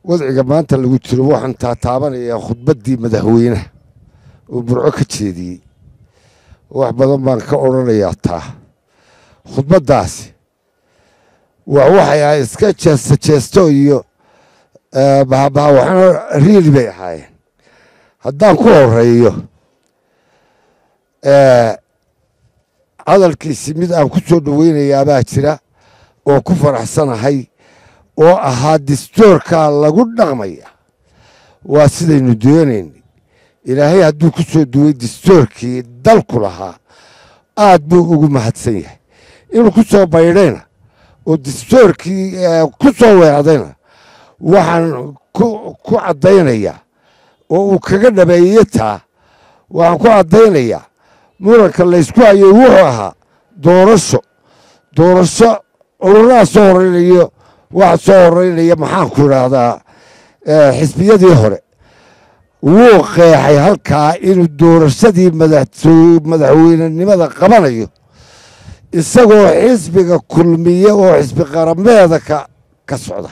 wadciga maanta lagu jiro waxaan taataabanayaa khudbaddii madaxweynaha uu burco ka jeediyey wax badan baan ka odhanayaa taa khudbaddaasi waa waxay ahay iska jeesta jeesto iyo bahabaha waxaana riili bay ahaayeen haddaan ku horeeyo hadalkiisi mid aan ku soo dhoweynayaabaa jira oo ku faraxsanahay oo ahaa distoorkaa lagu dhaqmaya waa sidaynu doonaynay ilaahay hadduu ku soo duway distoorkii dalku lahaa aad buu ugu mahadsan yahay inuu ku soo baydhayna oo distoorkii ku soo weecdayna waxaan ku caddaynayaa oo uu kaga dhabeeyey taa waxaan ku caddaynayaa muranka laysku hayay wuxuu ahaa doorasho doorasho ururaha soo horeynayo waxa soo horeynaya maxaanku idhaahdaa xisbiyadii hore wuu qeexay halkaa inuu doorashadii madaxweynenimada qabanayo isagoo xisbiga kulmiye oo xisbi qarameeda ka socda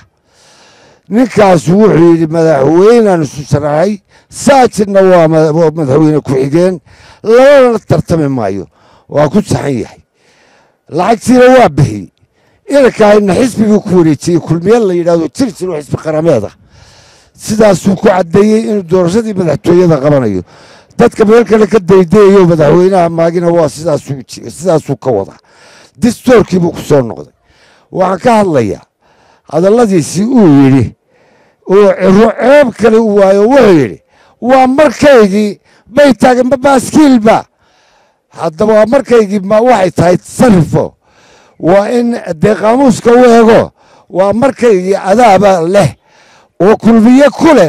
ninkaasu wuxuu yidhi madaxweynaan isu sharaxay saajidna waa madaxweyne ku-xigeen labadana tartami maayo waa ku saxan yahay lacagtiina waa bixiyey inankaayna xisbigii ku wareejiyey kulmiye la yidhahdo jir jir oo xisbi qarameeda sidaasuu ku caddeeyey inuu doorashadii madaxtooyada qabanayo dadka meel kale ka daydayayo madaxweynaha maagina waa sidaasuu ka wadaa distoorkii buu ku soo noqday waxaan ka hadlayaa hadalladiisii uu yidhi oo ciro ceeb kale u waayo wuxuu yidhi waa markaygii bay taagan ma baaskiilba haddaba waa markaygii waxay tahay sarifo waa in dee qaamuuska u ego waa markaygii adaaba leh oo kulmiye ku leh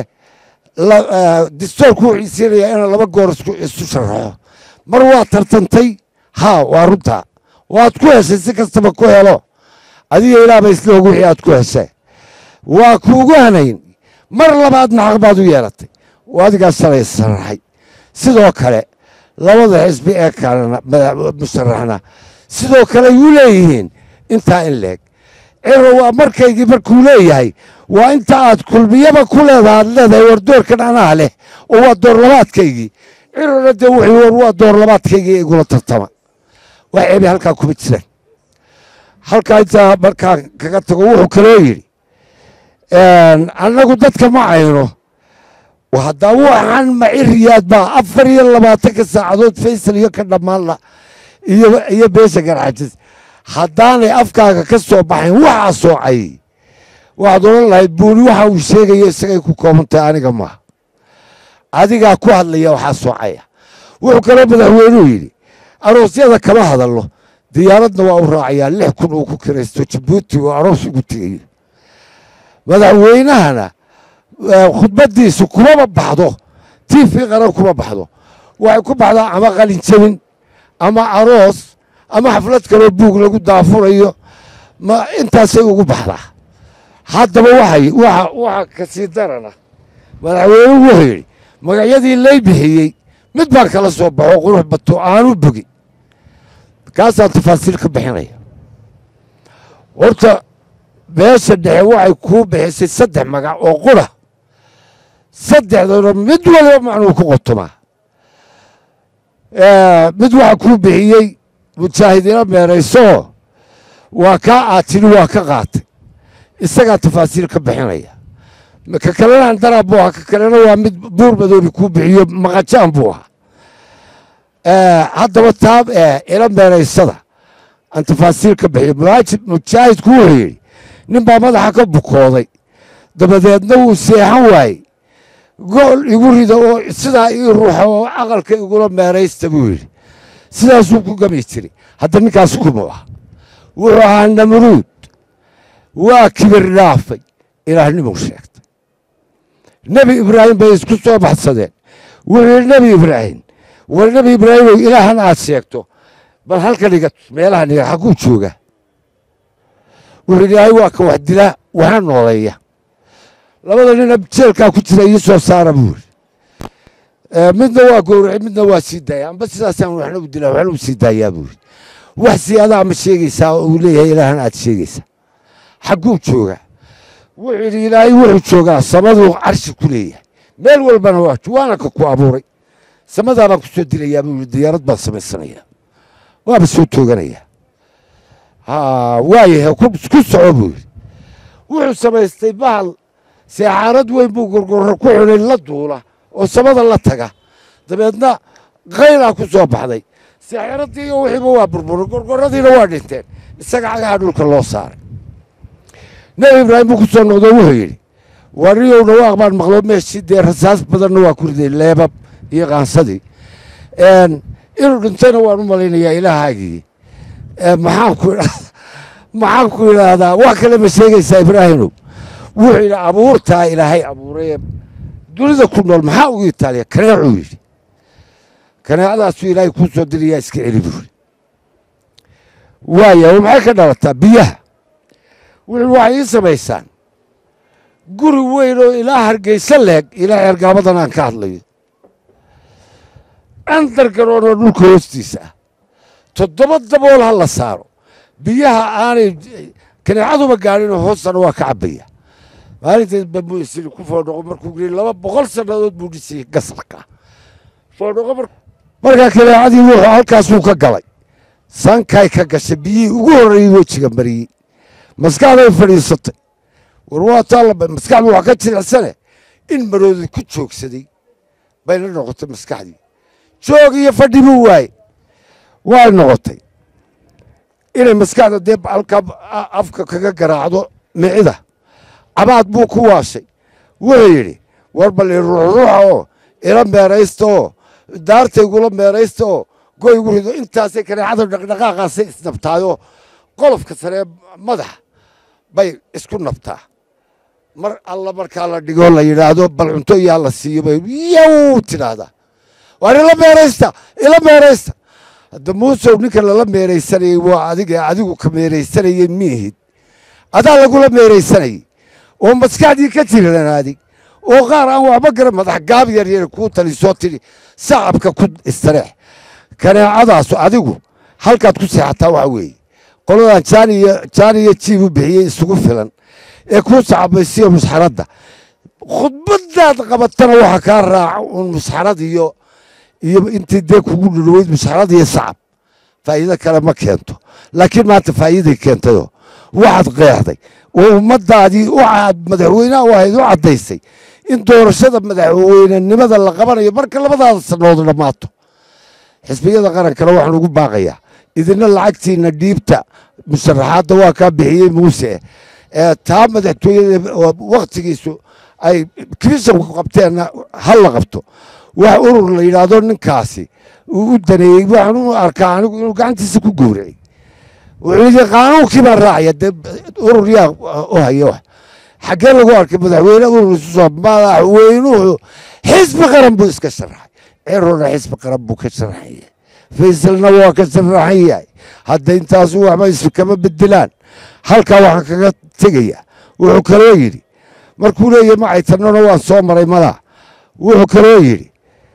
distoorku wuxuu siinayaa inaan laba goor isu sharaxo mar waa tartantay haa waa runtaa waad ku heshay si kastaba ku helo adiga ilaaba isloog wixii aad ku heshay waa kuugu hanayn mar labaadna xaq baad u yeelatay oo adigaa shalay sharaxay sidoo kale labada xisbi ee kalena musharaxna sidoo kale yuu leeyihiin intaa in leeg ciro waa markaygii markuu leeyahay waa inta aad kulmiyaba ku leedaha aad leedahay war doorkan anaa leh oo waa door labaadkaygii cirona dee wuxuu war waa door labaadkaygii igula tartama wax ceebi halkaa kuma jiraan halkaa intaa markaan kaga tago wuxuu kaloo yidhi annagu dadka ma cayno haddaa waxaan maciriyaad baa afar iyo labaatanka saacadood faysal iyo ka dhammaanla iyo beesha garxajis haddaanay afkaaga ka soo baxayn waxaa soocay waxaad odhan lahayd buuni waxa uu sheegayo isagay ku koobantahay aniga maaha adigaa ku hadlaya waxaa soocaya wuxuu kaloo madaxweynuhu yidhi aroosyada kama hadallo diyaaradna waa u raacayaa lix kun uu ku kiraysto jabuuti oo aroos ugu tegayo madaxweynahana khudbaddiisu kumaba baxdo tiifi qaran kuma baxdo waxay ku baxdaa ama qalin jabin ama aroos ama xaflad kaloo buug lagu daafurayo ma intaasay ugu baxdaa haddaba waxay waxa waxa kasii darana madaxweynuhu wuxuu yidhi magacyadii lay bixiyey mid baan kala soo baxo qurux bato aanu bogi kaasaan tafaasiil ka bixinaya horta beesha dhexe waxay kuu bixisay saddex magac oo qura saddexdana mid waliba macnuu ku qotomaa mid waxa kuu bixiyey mujaahidiina meeraysoo waa kaa aad tidhi waa ka qaatay isagaa tafaasiil ka bixinaya ka kalena andaraab buu ahaa ka kalena waa mid buur madoobi kuu bixiyo maqajaan buu ahaa haddaba taa ila meeraysada aan tafaasiil ka bixiyo mujaahidku wuxuu yidhi nin baa madaxa ka bukooday dabadeedna wuu seexan waayey gool igu rida oo sidaa ii ruuxa oo aqalka igula meeraysta buu yidhi sidaasuu ku gami jiray hadda ninkaas kumuu ah wuxuu ahaa namruud waa kibir dhaafay ilaahnimuu sheegtay nebi ibraahim bay isku soo baxsadeen wuxuu yidhi nebi ibraahim war nebi ibraahimow ilaahan aad sheegto bal halkan iga meelahan iga xagguu jooga wuxuu yidhi ilaahay waa ka wax dilaa waxaa nooleeya labada nina jeelkaa ku jira ii soo saara buu yidhi midna waa gowracay midna waa sii daaya amba sidaasaan waxna u dilaa waxna u sii daayaa buu yidhi wax siyaadaa ma sheegaysaa oo uu leeyahay ilaahan aad sheegaysaa xagguu joogaa wuxuu yidhi ilaahay wuxuu joogaa samaduu carshi ku leeyahay meel walbana waa waana ka ku abuuray samadaa baan ku soo dilayaa buu yidhi diyaarad baan samaysanayaa waaba soo tooganayaa waayahay ku soco buu yidhi wuxuu samaystay bahal seexaarad weyn buu gorgorro ku xunay la duula oo samada la taga dabeedna kaylaa ku soo baxday seexaradii iyo wixiiba waa burburay gorgorradiina waa dhinteen isaga cagaha dhulka loo saaray nebi ibraahim buu ku soo noqdo wuxuu yidhi wariyow dhawaaq baan maqlo meeshii dee rasaas badanna waa ku riday leebab iyo qaansadii inuu dhintayna waan u malaynayaa ilaahaagii maxaan ku maxaan ku idhaahdaa wax kale ma sheegaysaa ibraahimow wuxuu yidhi abuurtaa ilaahay abuurayee dunida ku nool maxaa ugu itaaliya kaneecuu yidhi kaneecadaasuu ilaahay kuu soo dirayaa iska celi buu yidhi waaya maxay ka dhalataa biyaha wuxuu waxay ii samaysaan guri weyn oo ilaa hargeysa leeg ilaa ceergaabadan aan ka hadlayo andargaroonoo dhulka hoostiisa ah toddoba dabool ha la saaro biyaha aanay kaneecaduba gaadhinoo hoostana waa ka cabbaya maalintaas bamuu isiri ku foodhoqo markuu giri laba boqol sannadood buu dhisayay gasalka foodhoqo markaa kaneecadii wuxuu halkaasuu ka galay sankay ka gashay biyihii ugu horreeyey wejiga mariyey maskaxday fadhiisatay war waa taallaba maskaxdu wax ka jilicsane in maroodi ku joogsaday bayna noqotay maskaxdii joog iyo fadhi buu waaye way noqotay inay maskaxda dee halka afka kaga garaacdo micida cabaad buu ku waashay wuxuu yidhi war bal i ruuxruuxa oo ila meeraysta oo daartaygula meeraysta oo goy gu rido intaasay kaneecada dhaqdhaqaaqaasay isnabtaayoo qolofka saree madaxa bay isku nabtaa mar alla markaa la dhigoo la yidhaahdo bal cunto iyaa la siiyo bay yow tidhaahdaa waar ila meeraysta ila meeraysta hadda muusow ninka lala meeraysanayey waa adiga adigu ka meeraysanayey miihid adaa lagula meeraysanayey oo maskaxdii ka tiranaadig oo qaar aan waxba garan madax gaab yar yar kuu tali soo tidhi sacabka ku istareex kaneecadaasu adigu halkaad ku seexataa waxa weeye qoladan jaaniyo jaaniyo jiib u bixiyey isugu filan ee kuu sacabaysiyo musxaradda khudbadaad qabatana waxa kaa raaca uun musxarad iyo iyo intii dee kugu dhudhoweyd musxarad iyo sacab faa'iido kale ma keento laakiin maanta faa'iiday keentayoo waxaad qeexday oo ummaddaadii u madaxweynaha u ahayd u caddaysay in doorashada madaxweynenimada la qabanayo marka labadaada sannood dhammaato xisbiyada qarankana waxaan ugu baaqayaa idina lacagtiina dhiibta musharaxaadda waa kaa bixiyey muuse ee taa madaxtooyada wakhtigiisu ay kirisanku qabteenna ha la qabto wax urur la yidhaahdo ninkaasi uu u daneeyey waxaan u arkaa anigu inuu gacantiisa ku gowracay wuxuu yidhi qaanuunkii baan raacaya dee urur yaa u haya wax xaggee lagu arkay madaxweyne urur isu soo madaxweynuhu xisbi qaran buu iska sharaxay cirona xisbi qaran buu ka sharaxan yahay faysalna waa ka sharaxan yahay hadda intaasu waxba isu kama bedelaan halkaa waxaan kaga tegayaa wuxuu kaloo yidhi markuu leeyahy macaytanona waan soo maray malaa wuxuu kaloo yidhi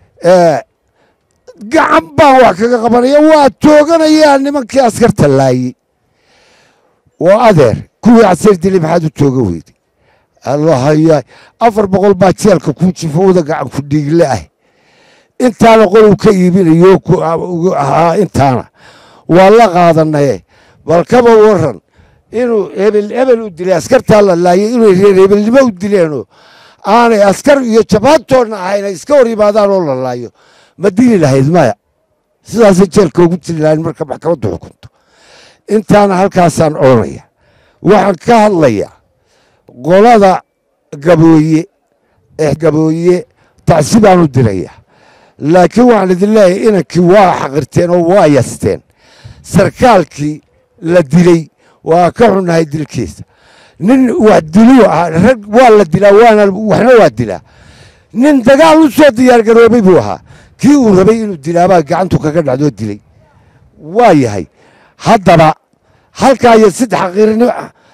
gacan baan wax kaga qabanaya waa tooganayaa nimankii askarta laayey oo adeer kuwii casir dili maxaad u tooga weyday allahayaay afar boqol baa jeelka kuu jifowda gacan ku dhiigle ah intaana qolow ka iibinayo ahaa intaana waa la qaadanaye bal kaba waran inuu hebel hebel u dilay askartaa la laayay inay reer hebelnimo u dileenoo aanay askar iyo jabaantoodna ahayn ay iska hor yimaadaan oo la laayo ma dili lahayd maya sidaasay jeelka ugu dili lahayn marka maxkamaddu xukunto intaana halkaasaan odhanaya waxaan ka hadlayaa qolada gabooye eh gabooye tacsi baan u dirayaa laakiin waxaan idin leeyahay inankii waa xaqirteen oo waa yasteen sarkaalkii la dilay waa ka xunnahay dilkiisa nin wax diluu ahaa rag waa la dilaa waana waxna waa dilaa nin dagaal u soo diyaargaroobay buu ahaa kii uu rabay inuu dilaabaa gacantu kaga dhacdoo dilay waa yahay haddaba halkaa iyo saddex xaqiirnimo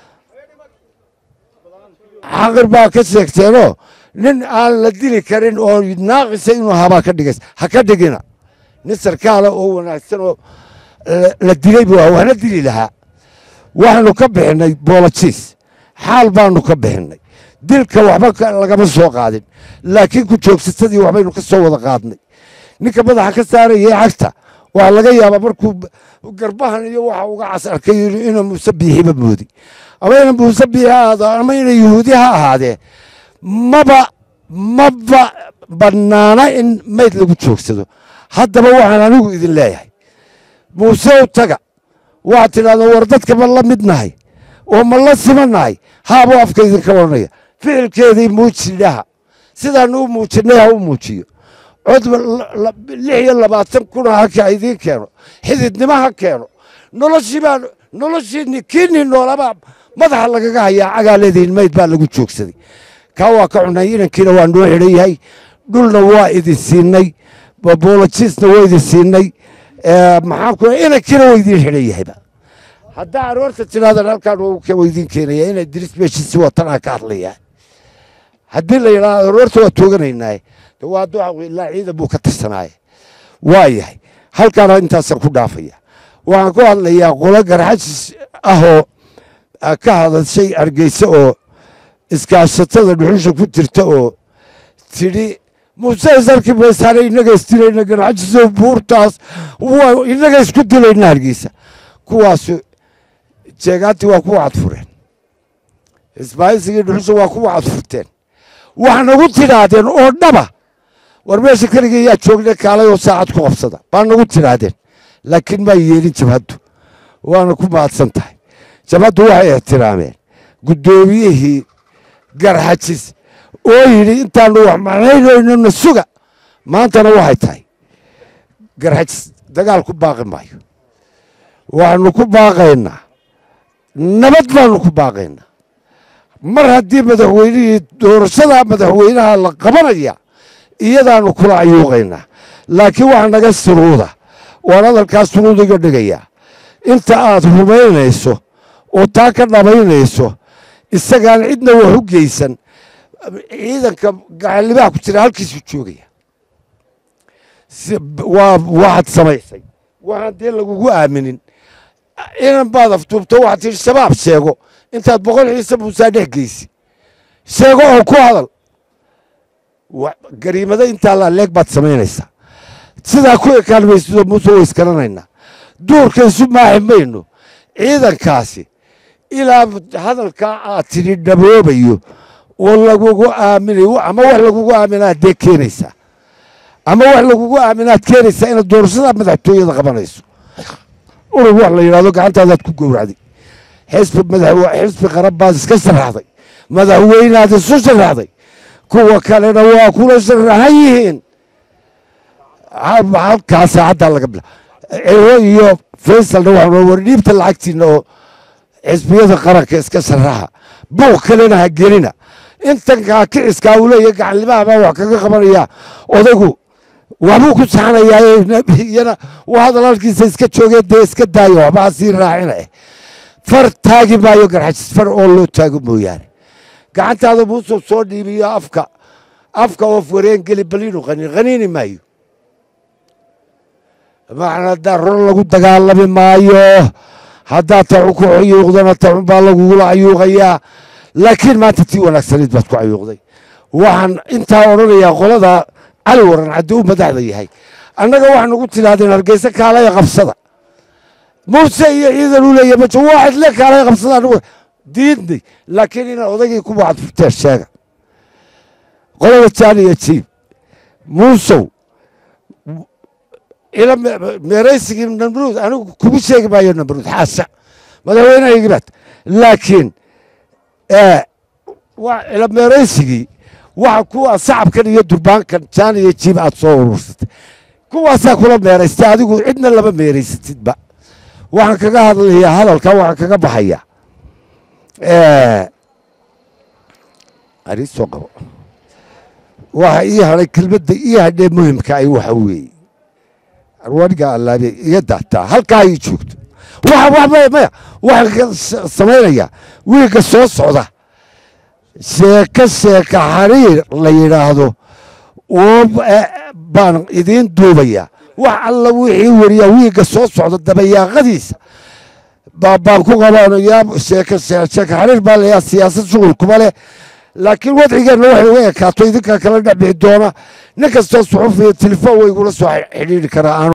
xaqir baa ka sheegteenoo nin aan la dili karin oo naaqisa inuu habaa ka dhigays ha ka dhigina nin sarkaala oo wanaagsan oo la dilay buu ahaa waxna dili lahaa waxaanu ka bixinnay boolojiis xaal baanu ka bixinnay dilka waxba lagama soo qaadin laakiin ku joogsatadii waxbaynu ka soo wada qaadnay ninka madaxa ka saarayay cagta waa laga yaabaa markuu garbahan iyo waxa uga cas arkay inuu muuse biixiba moodi ama ina muuse biixi ahaado ama ina yuhuudi ha ahaadee maba maba bannaana in mayd lagu joogsado haddaba waxaan anigu idin leeyahay muuse u taga waxaad tidhahdaa war dadka ma la mid nahay oo ma la simannahay haabuu afka idinka odhanaya ficilkeedii muujidhaha sidaanu u muujinay ha u muujiyo cod lix iyo labaatan kuna haka idiin keeno xididnimo ha keeno noloshii baa noloshii kiinii noolabaa madaxa lagaga hayaa cagaaleediin mayd baa lagu joogsaday kaa waa ka cunay inankiina waa noo xidhan yahay dhulna waa idin siinay boolojiisna waa idin siinay maxaan ku inankiina waa idin xidhan yahayba haddaa aroorta tidhahdan halkaan waa idin keenaya inay diris meeshiisi watanaa ka hadlayaa haddii la yidhahdo aroorta waa tooganaynaaye waa duca ilaa ciidan buu ka tirsanaaye waa yahay halkaana intaasaan ku dhaafaya waxaan ku hadlayaa qolo garxajis ahoo ka hadashay hargeysa oo iskaashatada dhuxusha ku jirta oo tidhi muuse isarki maysaane innaga isdilayna garxajiso buurtaas innaga isku dilayna hargeysa kuwaasu jeegaantii waa ku wacadfureen ismaailsigii dhuxusha waa ku wacadfurteen wax nagu tidhaahdeen oo dhaba war meesha keligii yaa joogna kaalay oo saacad ku qabsada baa nagu tidhaahdeen laakiin maa yeelin jabhaddu waana ku mahadsan tahay jabhaddu waxay ixtiraameen guddoomiyihii garxajis oo yidhi intaanu wax macnaynayno suga maantana waxay tahay garxajis dagaal ku baaqi maayo waxaanu ku baaqaynaa nabad baanu ku baaqaynaa mar haddii madaxweynihii doorashada madaxweynaha la qabanaya iyadaanu kula cayuuqaynaa laakiin waxa naga suruuda waan hadalkaas suruudiga dhigayaa inta aad rumaynayso oo taa ka dhabaynayso isagaan cidna wax u geysan ciidanka gaxallibaha ku jira halkiisuu joogaya waa waxaad samaysay waxaan dee lagugu aaminin inan baad aftuubto waxaad tihi shabaab sheego intaad boqol ciise muusaa dhex geysi sheego oo ku hadal gariimada intaa laaleeg baad samaynaysaa sidaa ku ekaan maysido muuse way isgaranaynaa duurka isu maaxi mayno ciidankaasi ilaa hadalkaa aad tidhi dhaboobayo oo lagugu aaminayo ama wax lagugu aaminaad dee keenaysaa ama wax lagugu aaminaad keenaysaa inaad doorashada madaxtooyada qabanayso urug wax la yidhahdo gacantaadaad ku gowracday xisbi xisbi qaran baad iska sharaxday madaxweynaad isu sharaxday kuwa kalena waa kula sharaxan yihiin halkaa saacaddaa laga bila ciro iyo faysalna waxaa war dhiibta lacagtiina oo xisbiyada qaranka iska sharaxa buuq kalena ha gelina intankaa kiciskaa uu leeyahy gacanlimaha baa wax kaga qabanaya odaygu waxbuu ku saxanayaa iyana waa hadal halkiisa iska joogee dee iska daayo waxba ha sii raacina eh far taagi maayo garxajis far oo loo taago mooyaane gacantaada muusuu soo dhiibiyo afka afka oof wareen geli baliinu qaniin qaniini maayo macna darro lagu dagaalami maayo haddaad tacun ku cayuuqdana tacun baa lagugula cayuuqayaa laakiin maanta tii wanaagsanayd baad ku cayuuqday waxaan intaa odhanayaa qolada cali waran caddi u madaxda yahay annaga waxaan ugu tidhaahdeen hargeysa kaalaya qabsada muuse iyo ciidan u leeya majo waa cidle kaalaya qabsada anigu diidnay laakiin inaad odaygii ku wacad furteen sheega qolada jaani iyo jiib muusow ila meeraysigii namruud anigu kuma sheegi maayo namruud xaasha madaxweynehaygi baad laakiin ila meeraysigii waxa kuwa sacabkan iyo durbaankan jaan iyo jiib aad soo urursatay kuwaasaa kula meeraystay adigu cidna lama meeraysatidba waxaan kaga hadlayaa hadalka waxaan kaga baxaya arii soo qabo waxa ii hadhay kelmadda ii hadhee muhimka ay waxa weeye arwaniga allaabe iga daataa halkaa ii joogto maya waxaan samaynayaa wiilka soo socda sheeko sheeka xariir la yidhaahdo oo baan idiin duubayaa wax alla wixii weriyaa wiilka soo socda dabayaaqadiisa baan ku qabaanayaa sheeko sheeka xariir baa layaa siyaasad shughul kuma leh laakiin wadcigeenna waxay uga ekaato idinkaa kala dhex bixi doona nin kastoo suxuf iyo telefoon way igula soo xidhiidhi karaa